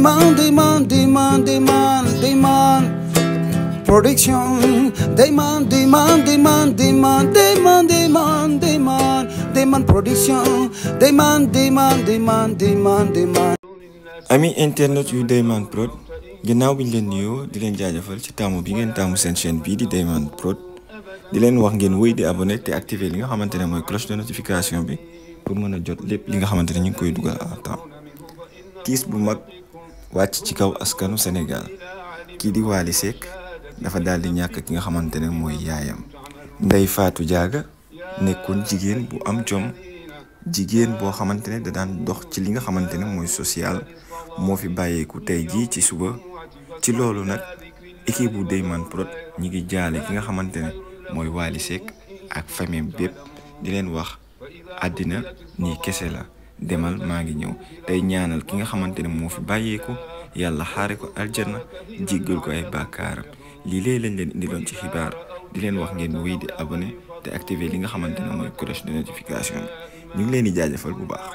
Dayman, Dayman, Dayman, Dayman, Dayman. Production. Dayman, Dayman, Dayman, Dayman, Dayman, Dayman, Dayman. Dayman Production. Dayman, Dayman, Dayman, Dayman, Dayman. ami internet yu Dayman Prod ginnaaw bi ñu leen nuyoo di leen jaajëfal ci taamu bi ngeen taamu seen chaîne bii di Dayman Prod di leen wax ngeen wéy di abonné te activer li nga xamante ne mooy cloche de notification bi pour mën a jot lépp li nga xamante ne ñu ngi koy dugal à temps tiis bu mag wàcc ci kaw askanu Sénégal kii di Wally Seck dafa daal di ñàkk ki nga xamante ne mooy yaayam Ndeye Fatou Diaga nekkoon jigéen bu am jom jigéen boo xamante ne da daan dox ci li nga xamante ne mooy social moo fi bàyyeeku tey jii ci suba ci loolu nag équipe bu Dayman Prod ñi ngi jaale ki nga xamante ne mooy Wally Seck ak famille bépp di leen wax àddina nii kese la demal maa ngi ñëw tey ñaanal ki nga xamante ne moo fi bàyyeeku yàlla xaare ko aljanna jéggal ko ay bàkkaaram lii léeg lañ leen indiloon ci xibaar di leen wax ngeen wéy di abonné te activer li nga xamante ne mooy cloche de notification bi ñu ngi leen di jaajëfal bu baax.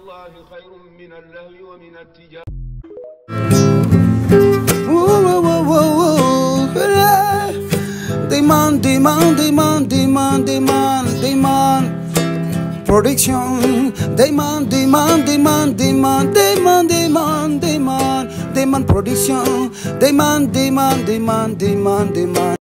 Woo, woo, woo, woo, woo. Yeah. Dayman, Dayman, Dayman, Dayman, Dayman, Dayman. Production. Dayman, Dayman, Dayman, Dayman, Dayman, Dayman, Dayman. Dayman Production. Dayman, Dayman, Dayman, Dayman, Dayman.